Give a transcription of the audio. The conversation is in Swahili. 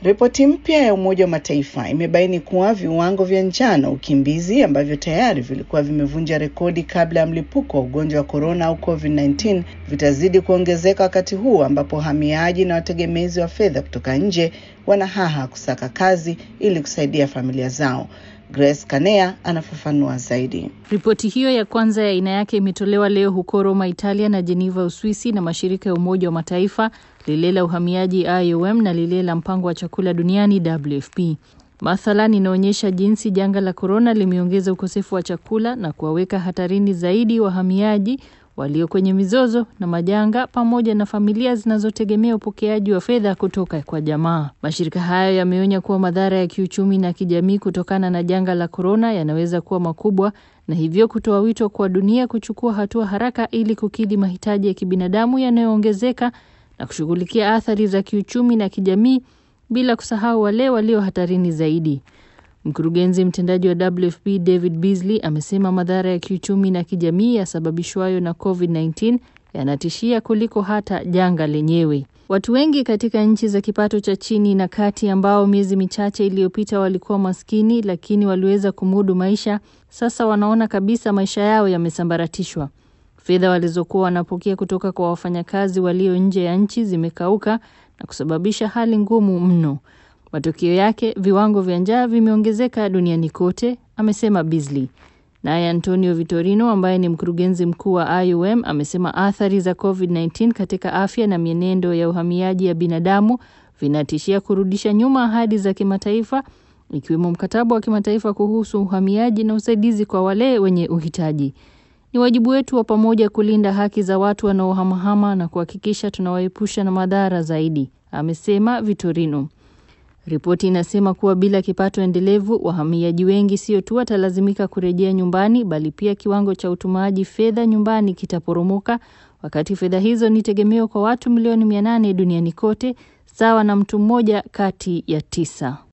Ripoti mpya ya Umoja wa Mataifa imebaini kuwa viwango vya njaa na ukimbizi ambavyo tayari vilikuwa vimevunja rekodi kabla ya mlipuko wa ugonjwa wa korona au COVID-19 vitazidi kuongezeka wakati huu ambapo wahamiaji na wategemezi wa fedha kutoka nje wanahaha kusaka kazi ili kusaidia familia zao. Grace Kanea anafafanua zaidi. Ripoti hiyo ya kwanza ya aina yake imetolewa leo huko Roma, Italia na Geneva, Uswisi na mashirika ya Umoja wa Mataifa, lile la uhamiaji IOM na lile la mpango wa chakula duniani WFP. Mathalan, inaonyesha jinsi janga la korona limeongeza ukosefu wa chakula na kuwaweka hatarini zaidi wahamiaji walio kwenye mizozo na majanga pamoja na familia zinazotegemea upokeaji wa fedha kutoka kwa jamaa. Mashirika hayo yameonya kuwa madhara ya kiuchumi na kijamii kutokana na janga la korona yanaweza kuwa makubwa na hivyo kutoa wito kwa dunia kuchukua hatua haraka ili kukidhi mahitaji ya kibinadamu yanayoongezeka na kushughulikia athari za kiuchumi na kijamii bila kusahau wale walio hatarini zaidi. Mkurugenzi mtendaji wa WFP David Beasley amesema madhara ya kiuchumi na kijamii yasababishwayo na COVID-19 yanatishia kuliko hata janga lenyewe. Watu wengi katika nchi za kipato cha chini na kati ambao miezi michache iliyopita walikuwa maskini lakini waliweza kumudu maisha, sasa wanaona kabisa maisha yao yamesambaratishwa. Fedha walizokuwa wanapokea kutoka kwa wafanyakazi walio nje ya nchi zimekauka na kusababisha hali ngumu mno. Matokeo yake viwango vya njaa vimeongezeka duniani kote, amesema Beasley. Naye Antonio Vitorino ambaye ni mkurugenzi mkuu wa IOM amesema athari za COVID-19 katika afya na mienendo ya uhamiaji ya binadamu vinatishia kurudisha nyuma ahadi za kimataifa ikiwemo mkataba wa kimataifa kuhusu uhamiaji na usaidizi kwa wale wenye uhitaji. Ni wajibu wetu wa pamoja kulinda haki za watu wanaohamahama na kuhakikisha tunawaepusha na madhara zaidi, amesema Vitorino. Ripoti inasema kuwa bila kipato endelevu, wahamiaji wengi sio tu watalazimika kurejea nyumbani, bali pia kiwango cha utumaji fedha nyumbani kitaporomoka, wakati fedha hizo ni tegemeo kwa watu milioni mia nane duniani kote, sawa na mtu mmoja kati ya tisa.